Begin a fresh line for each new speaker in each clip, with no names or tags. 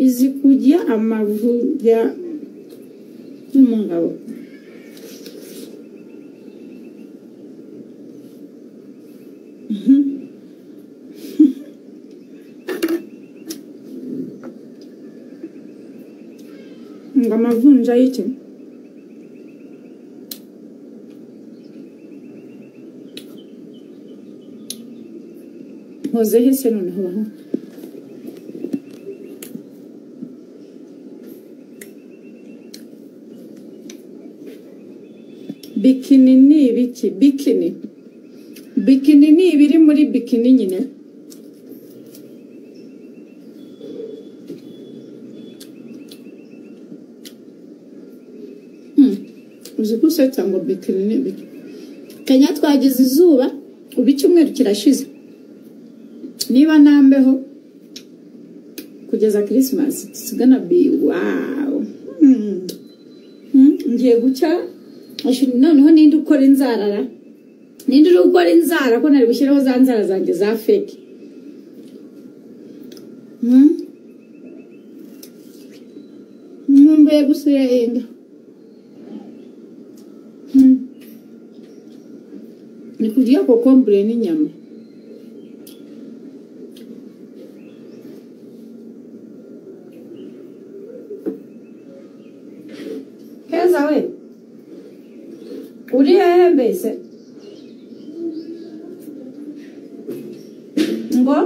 izi kujya amavu ya y'umugabo ngo amavunja y'icyo nkoze hese noneho baho bikini ni ibiki bikini bikini ni ibiri muri bikini nyine uzi ko usetsa ngo bikini ni ibiki kenya twagize izuba ubu icyumweru kirashize niba nambeho kugeza kirisimasi tusigana bi wawu Hmm. Hmm, ngiye gucya ashira noneho ninde ukora inzarara ninde uri gukora inzara ko nari gushyiraho za nzara zanjye za feke Hmm? nkumbuye gusura inda Hmm. ni kurya kokombure n'inyama heza we uri hehe mbese ngo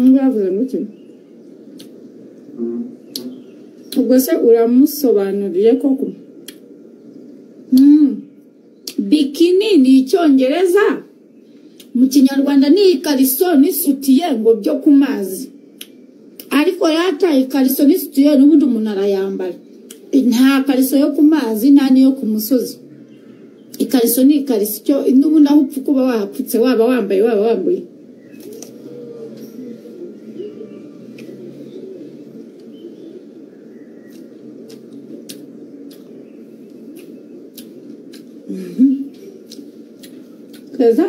ngo yavuze gutyo ubwo se uramusobanuriye koko Mm. bikini ni icyongereza mu kinyarwanda ni ikariso n'isutiye ngo byo ku mazi ariko yata ikariso n'isutiye n'ubundi umuntu arayambara nta kariso yo ku mazi nta n'iyo ku musozi ikariso ni ikariso icyo n'ubundi aho upfa kuba wahapfutse waba wambaye waba wambuye keza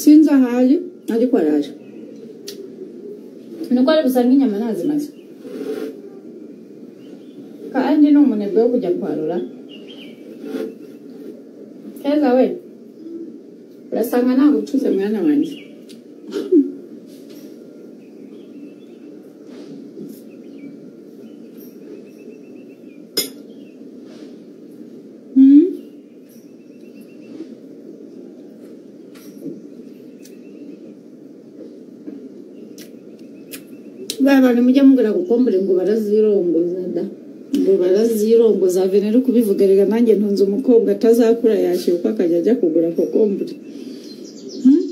sinzi aho ari ariko araje nuko ari busanga inyama ntazimaze kandi ni umunebwe wo kujya kwarura keza we urasanga ntabwo ucuze mwana wanjye Hmm? ba bantu mujya mubwira gukombure ngo barazirongoza da ngo barazirongoza venera kubivuga rega nanjye ntunze umukobwa atazakura yashyira uko akajya ajya kugura kokombure Hmm?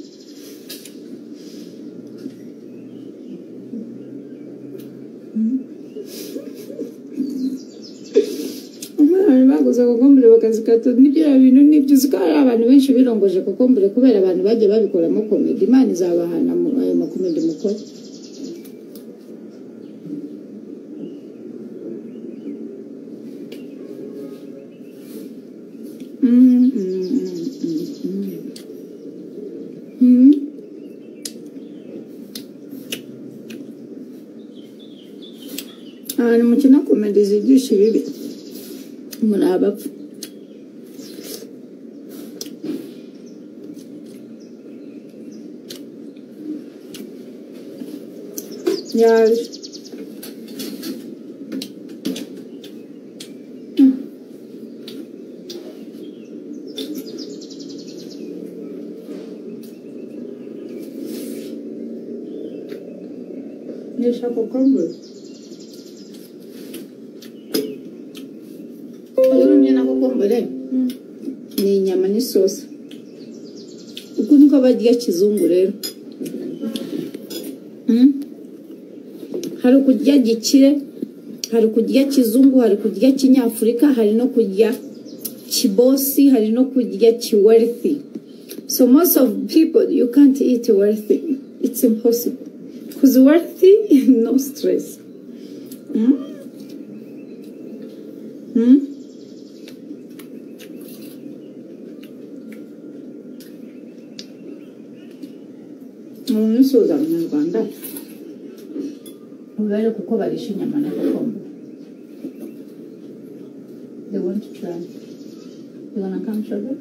abantu baguze kokombure bakazikata n'ibyo bintu nibyo uzi ko hari abantu benshi birongoje kokombure kubera abantu bagiye babikoramo komedi imana izabahana mu- ayo makomedi mukora Mm, mm, mm, mm, mm. Mm. abantu mukina komedi zigisha ibibi muri abapfa yaje nishaka kokombure urumye na kokombure ni inyama n'isosi uku niko barya kizungu rero Mm. hari ukurya gikire hari ukurya kizungu hari kurya kinyafurika hari no kurya kibosi hari no kurya kiwerithi
So most of people, you can't eat worthy. It's impossible. Because worthy, no stress. Hmm? Hmm?
umusoza abanyarwanda ubare kuko barisha inyama na gakondo they want to try you wanna come sugar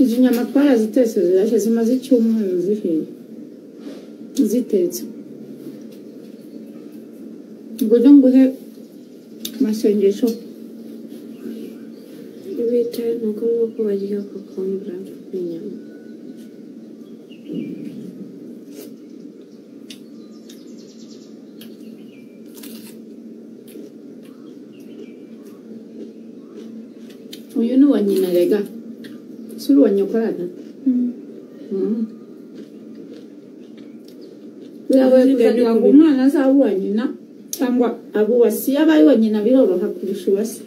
izi nyama twarazitetse zirashya zimaze icyumweru zihiye zitetse ubwo rero nguhe amasengesho
bita ni ukuvuga ko barya kokombura n'inyama
uyu ni uwa nyina rega si uri uwa nyokorana biragoye kugira ngo umwana azabe uwa nyina cyangwa abo uwa si yabaye uwa nyina biroroha kurusha uwa se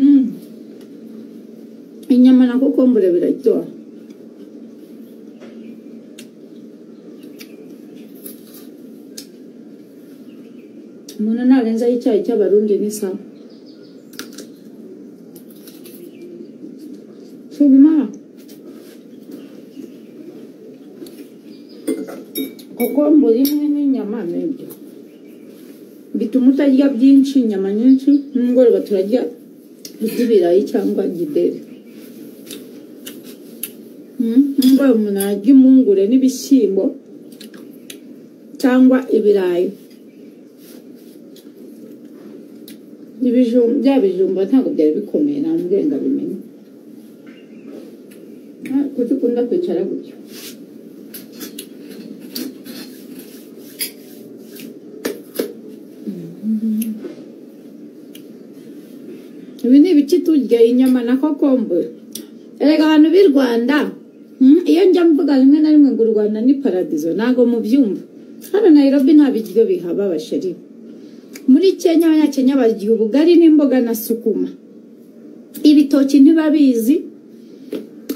Mm. inyama na kokombure biraryoha umuntu narenzaho icyayi cy'abarundi ni sawa subimara kokombure imwe n'inyama n'ibyo bituma utarya byinshi inyama nyinshi nimugoroba turarya iby'ibirayi cyangwa gideri nimugoroba umuntu ararya impungure n'ibishyimbo cyangwa ibirayi ibijumba bya bijumba ntabwo byari bikomeye nta murenga bimenye kuki ukunda kwicara gutyo ibi ni ibiki turya inyama na kokombure erega abantu b'i rwanda mm, iyo njya mvuga rimwe na rimwe ngo u rwanda ni paradizo ntabwo mubyumva hano nairobi nta biryo bihaba abasheri muri kenya abanyakenya barya ubugari n'imboga na sukuma ibitoki ntibabizi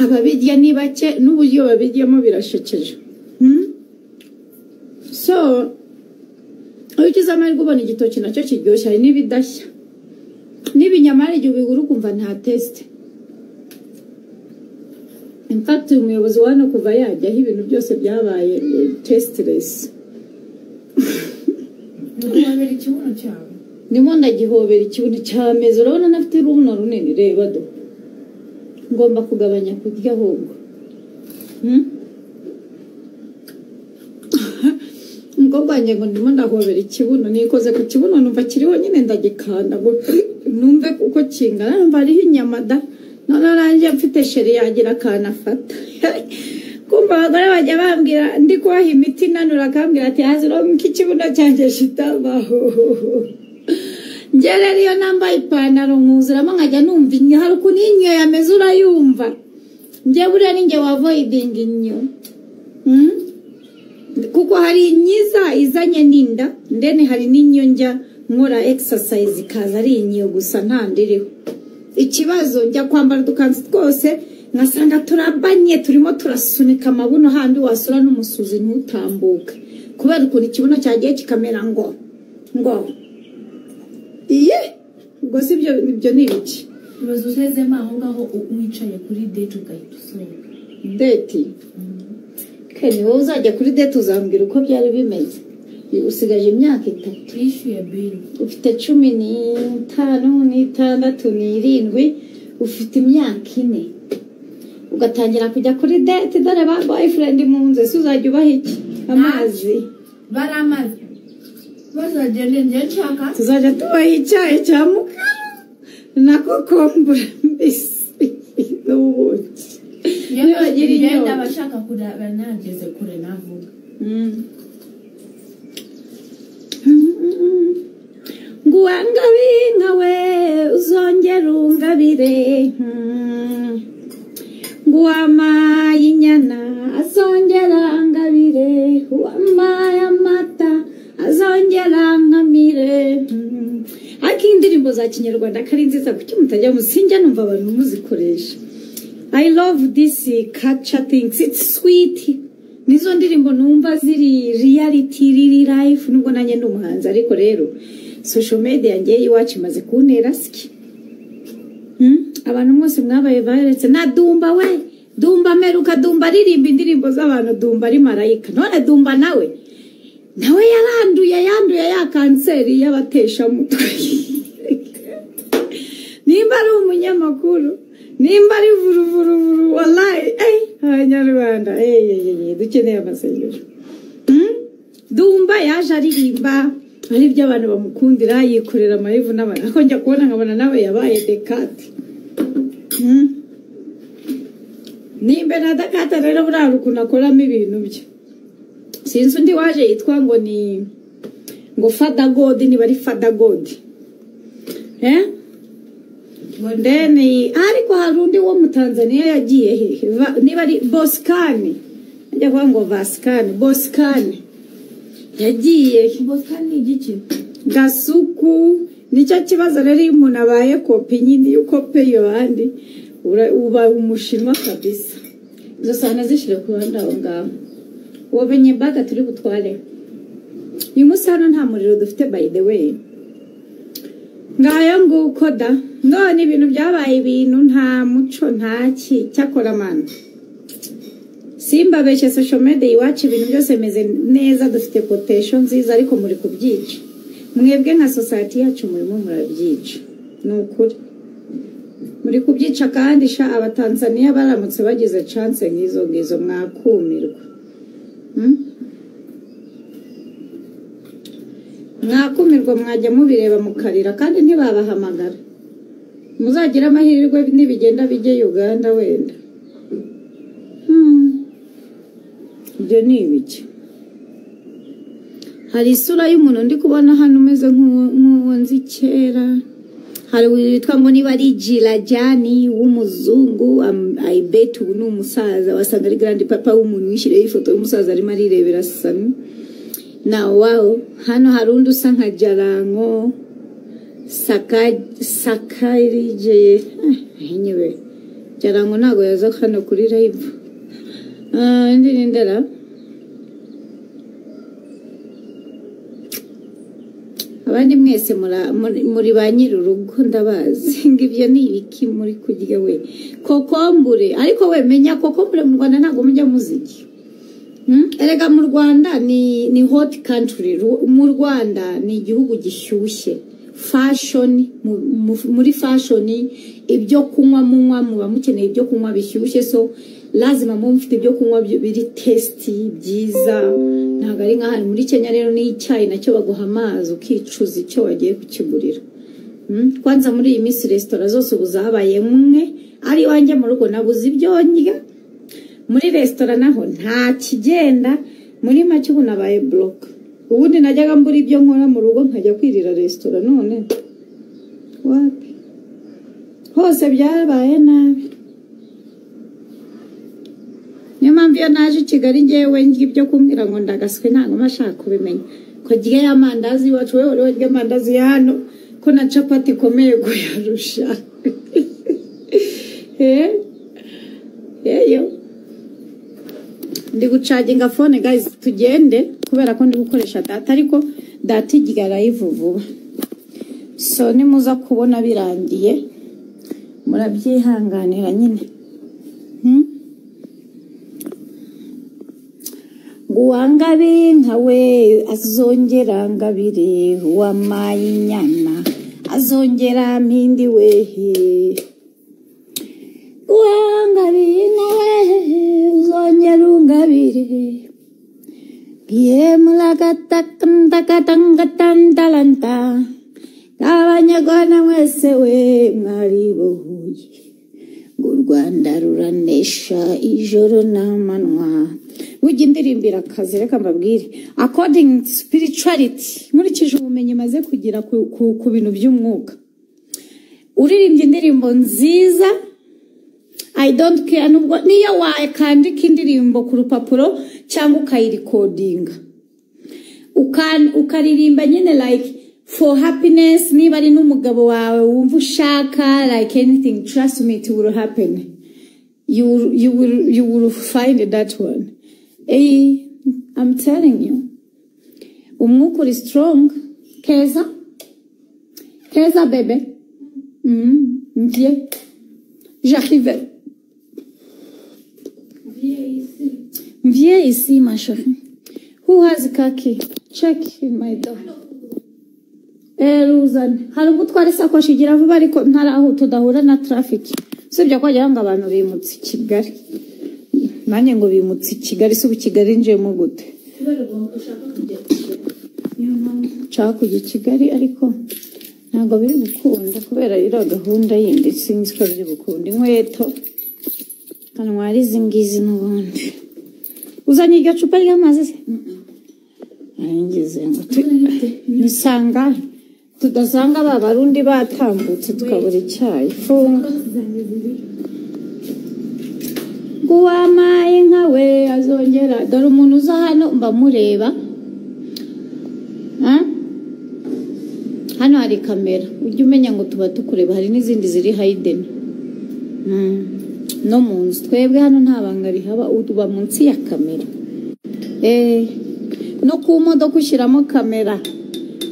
ababirya ni bake n'uburyo babiryamo birashekeje Mm? so iyo ugize amahirwe ubona igitoki nacyo kiryoshye hari n'ibidashya n'ibinyamara igihe ubigura ukumva nta tesite in fact umuyobozi wa hano kuva yajyaho ibintu byose byabaye tesitiresi
ntiwabera ikibuno cyawe
ndimo ndagihobera ikibuno cy'amezi urabona nafite urubuno runini reba do ngomba kugabanya kurya ahubwo Hmm? umukobwa wanjye ngo ndimo ndahobera ikibuno nikoze ku kibuno numva kiriho nyine ndagikanda ngo numve uko kingana numva hariho inyama da noneho nanjye mfite sheri yagira akantu afata kumva abagore bajya bambwira ndi kubaha imiti inanura akambwira ati hazi urambuka ikibuno cyanjye shitabaho njye rero iyo nambaye ipantaro nkuzuramo nkajya numva inyo hari ukuntu inyo yameze urayumva njye buriya ni njye wavoidinga inyo Hmm? kuko hari inyiza izanye n'inda ndene hari n'inyo njya nkora exercise ikaza ari inyo gusa nta ndiriho ikibazo njya kwambara udukanzu twose nkasanga turabanye turimo turasunika amabuno handi wasura n'umusuzi ntutambuke kubera ukuntu ikibuno cyagiye kikamera ngo ngo iye ubwo si ibyo ibyo ni ibiki
ubaza usezemo aho ngaho u- wicaye kuri date ugahita usohoka
deti keni wowe uzajya kuri deti uzambwira uko byari bimeze usigaje imyaka itatu
wishyuye biri
ufite cumi n'itanu n'itandatu n'irindwi ufite imyaka ine ugatangira kujya kuri deti dore ba boyfriend mu nzu ese uzajya ubaha iki amazi
bari amazi bazagende njye nshaka
tuzajya tubaha icyayi cya mukara na kokombure mbisi n'ubuki nibagira
ngenda
inyota
abashaka kuraba nageze kure navuga
ngo uwangabe inka we uzongere ungabire za kinyarwanda kari nziza kuki mutajya musinjya numva abantu muzikoresha i love this eh, culture things it's sweet nizo ndirimbo numva ziri reality riri life nubwo nanjye ndi umuhanzi ariko rero social media ngewe iwacu imaze kuntera siki Hmm? abantu mwese mwabaye baretse na dumba we dumba meruka dumba aririmba indirimbo z'abantu dumba ari marayika none dumba nawe nawe yaranduye yanduye ya kanseri y'abateshamutwe nimba ari umunyamakuru nimba ari vuruvuruvuru wallahi eh abanyarwanda eh eh, eh, eh, dukeneye amasengesho Hmm? dumba yaje aririmba ari byo abantu bamukundira yikorera amayivu n'abantu ariko njya kubona nkabona nawe yabaye dekate Hmm? nimba na dekate rero buriya ukuntu akoramo ibintu bye sinzi undi waje yitwa ngo ni ngo fadagodi niba ari fadagodi eh deni ariko hari undi wo mu tanzania yagiye hehe Va- niba ari bosikani ajya kuvuga ngo vasikani bosikani yagiye he?
bosika ni igiki
gasuku nicyo kibazo rero iyo umuntu abaye kopi nyine iyo ukope iyo bandi ura- uba umushinwa kabisa izo sana zishyire ku ruhande aho ngaho uwo benyembaga turi butware uyu munsi hano nta muriro dufite by the way ngayo nguko da none ibintu byabaye ibintu nta muco nta ki cyakora amano simbabeshye social media iwacu ibintu byose bimeze neza dufite quotation nziza ariko muri kubyica mwebwe nka society yacu murimo murabyica ni ukuri muri kubyica kandi sha abatanzaniya baramutse bagize chance nk'izo ngizo mwakumirwa Hmm? mwakumirwa mwajya mubireba mukarira kandi ntibabahamagara muzagire amahirwe nibigenda bijye uganda wenda Hmm. ibyo ni ibiki hari isura y'umuntu ndi kubona hano umeze nk'uwo- nk'uwo nzi kera hari uyu witwa ngo niba ari jirajani w'umuzungu am- i bet ubu ni umusaza wasanga ari grandi papa w'umuntu wishyiriyeho ifoto y'umusaza arimo arirebera sami na wawo hano hari undi usa nka jaranko Saka- sakarijeye Eh, nyewe jaranko ntabwo yaza hano kuri live Ah, indi ni ndera abandi mwese mura- muri- muri ba nyir'urugo ndabazi ngo ibyo ni ibiki muri kurya we kokombure ariko we menya kokombure mu rwanda ntabwo mujya muzirya Hmm? erega mu rwanda ni ni hot country Ru- mu rwanda ni igihugu gishyushye fashion mu- mu- muri fashion ibyo kunywa munywa muba mukeneye ibyo kunywa bishyushye so lazima muba mufite ibyo kunywa bi- biri tasty byiza ntabwo ari nk'ahari muri kenya rero n'icyayi nacyo baguha amazi ukicuza icyo wagiye kukigurira Mm, kwanza muri iyi minsi resitora zose ubu zabaye mwe ari iwanjye mu rugo nabuze ibyo ndya muri resitora naho nta kigenda muri make ubu nabaye buroke ubundi najyaga mbura ibyo nkora mu rugo nkajya kwirira resitora none wapi hose byabaye nabi niyo mpamvu iyo naje i kigali ngewe ndya ibyo kumbwira ngo ndagaswe ntabwo mba nshaka kubimenya ko rya y'amandazi iwacu we wari warya amandazi ya hano ko na capati ikomeye kuyarusha eh yeyo ndi gucaginga fone guys tugende kubera ko ndi gukoresha data ariko data igira live vuba so nimuza kubona birangiye murabyihanganira nyine hmm? nguwangabe nkawe azongera ngabire uwamaye inyana azongera mpindi wehe uwangabire nawe uzongera ungabire bwiyemuragatakandagatangatalantalanta abanyarwanda mwese we mwaribohuye ngo u rwanda ruranesha ijoro n'amanywa ujya indirimbo akazi reka mbabwire according to spirituality nkurikije ubumenyi maze kugira ku, ku, ku bintu by'umwuka uririmbye indirimbo nziza I don't care nubwo niyo wakandika indirimbo ku rupapuro cyangwa ukayirikodinga Ukan- ukaririmba nyine like for happiness niba ari n'umugabo wawe wumva ushaka like anything trust me it will happen you will, you will, you will find that one eh i'm telling you umwuka uri strong keza keza bebe mm, bien j'arrive bien ici ma chérie who has kaki check my door ruzana hari ubwo utwara isakoshi igira vuba ariko ntaraho tudahura na traffic usibye ko wagira ngo abantu bimutse i kigali nanjye ngo bimutse i kigali si ubu kigali njemo gute nshaka kujya i kigali ariko ntabwo biri gukunda kubera iriya gahunda yindi sinzi ko biri gukunda inkweto kanwara izi ngizi n'ubundi uzanye iryo cupa ry'amazi se arangize ngo nisanga tudasanga ba barundi batambutse tukabura icyayi funga ngo wamaye nka we azongera dore umuntu uza hano mbamureba Ah? hano hari kamera ujya umenya ngo tuba tukureba hari n'izindi ziri hayideni Mm. no mu nzu twebwe hano nta banga rihaba uba munsi ya kamera Eh, no ku modoka ushyiramo kamera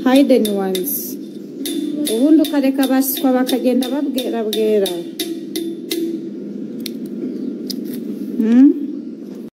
hayideni wanizi ubundi ukareka abaswa bakagenda babwera bwera Mm.